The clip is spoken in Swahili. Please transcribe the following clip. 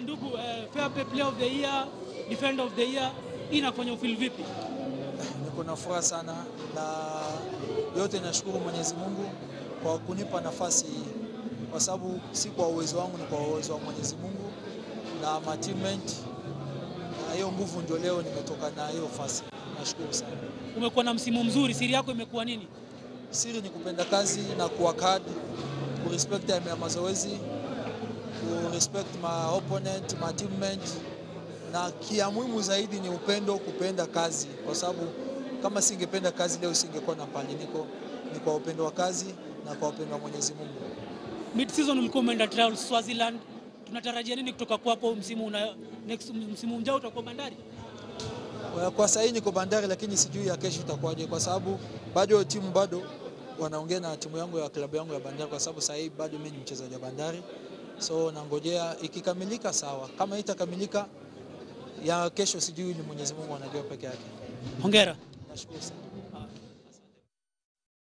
ndugu, eh, fair play player of the year, defender of the year, hii inafanya ufeel vipi? Niko na furaha sana na yote nashukuru Mwenyezi Mungu kwa kunipa nafasi hii, kwa sababu si kwa uwezo wangu, ni kwa uwezo wa Mwenyezi Mungu na ma teammate, na hiyo nguvu ndio leo nimetoka na hiyo fasi. Nashukuru sana. Umekuwa na msimu mzuri, siri yako imekuwa nini? Siri ni kupenda kazi na kuwork hard, kurespect time ya mazoezi, kurespect my opponent, my teammate, na kia muhimu zaidi ni upendo, kupenda kazi, kwa sababu kama singependa kazi leo singekuwa na pale niko. Ni kwa upendo wa kazi na kwa upendo wa Mwenyezi Mungu. Mid season ulikuwa umeenda trials Swaziland, tunatarajia nini kutoka kwako msimu una, next msimu ujao utakuwa Bandari? Kwa- Kwa sasa niko Bandari, lakini sijui ya kesho itakuwaje, kwa sababu bado timu bado wanaongea na timu yangu ya klabu yangu ya Bandari, kwa sababu sasa hivi bado mimi ni mchezaji wa Bandari, so nangojea ikikamilika sawa, kama itakamilika ya kesho sijui, ni Mwenyezi Mungu anajua peke yake. Hongera. Nashukuru sana.